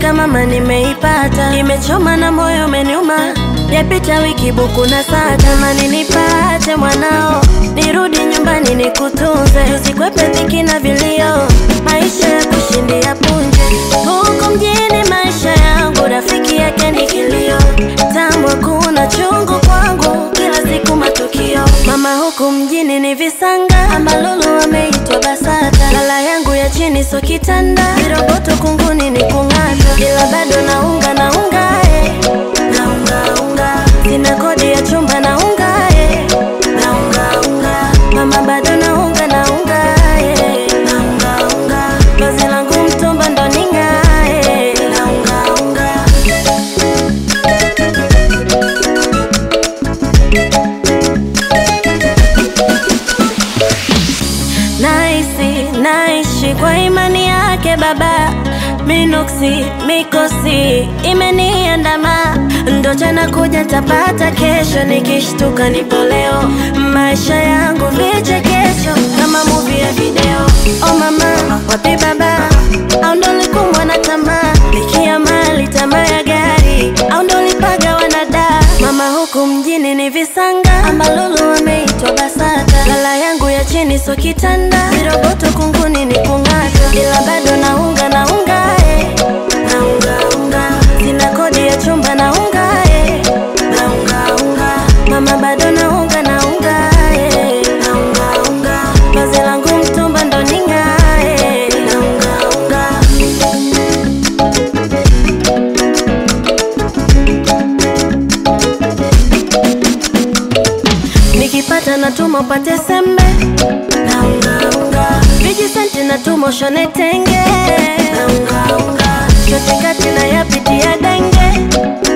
niliyotaka mama nimeipata, imechoma na moyo umeniuma, yapita wiki buku na saa, tamani nipate mwanao, nirudi nyumbani nikutunze, usikwepe dhiki na vilio, maisha ya kushindia punje, huku mjini maisha yangu, rafiki yake ni kilio, tambwa kuna chungu kwangu, kila siku matukio, mama huku mjini ni visanga, ambalulu ameitwa BASATA, lala yangu ya chini so kitanda, viroboto kunguni ni kung'ata, ila bado naunga naunga eh. naunga unga, sina kodi ya chumba naunga eh. naunga unga, mama bado naunga naunga eh. naunga unga, vazi langu mtumba ndo ning'ae naunga unga Naisi, naishi kwa imani yake baba Minoksi, mikosi, imeniandama Ndo jana kuja tapata kesho Nikishtuka nipo leo Maisha yangu vichekesho Kama movie ya video Oh mama, wapi baba Au ndo likumbwa na tamaa Likia mali, tamaa ya gari Au ndo lipaga wanada Mama huku mjini ni visanga Ambalulu wameitwa BASATA Lala yangu ya chini so kitanda Viroboto kunguni ni kung'ata Ila bado naunga naunga eh. Naunga unga Sina kodi ya chumba naunga eh. Naunga unga Mama bado naunga naunga eh. Naunga unga Vazi langu mtumba ndo ning'ae Naunga unga Nikipata natuma upate sembe naungaunga vijisenti natuma ushone tenge naungaunga chote kati na yapitia denge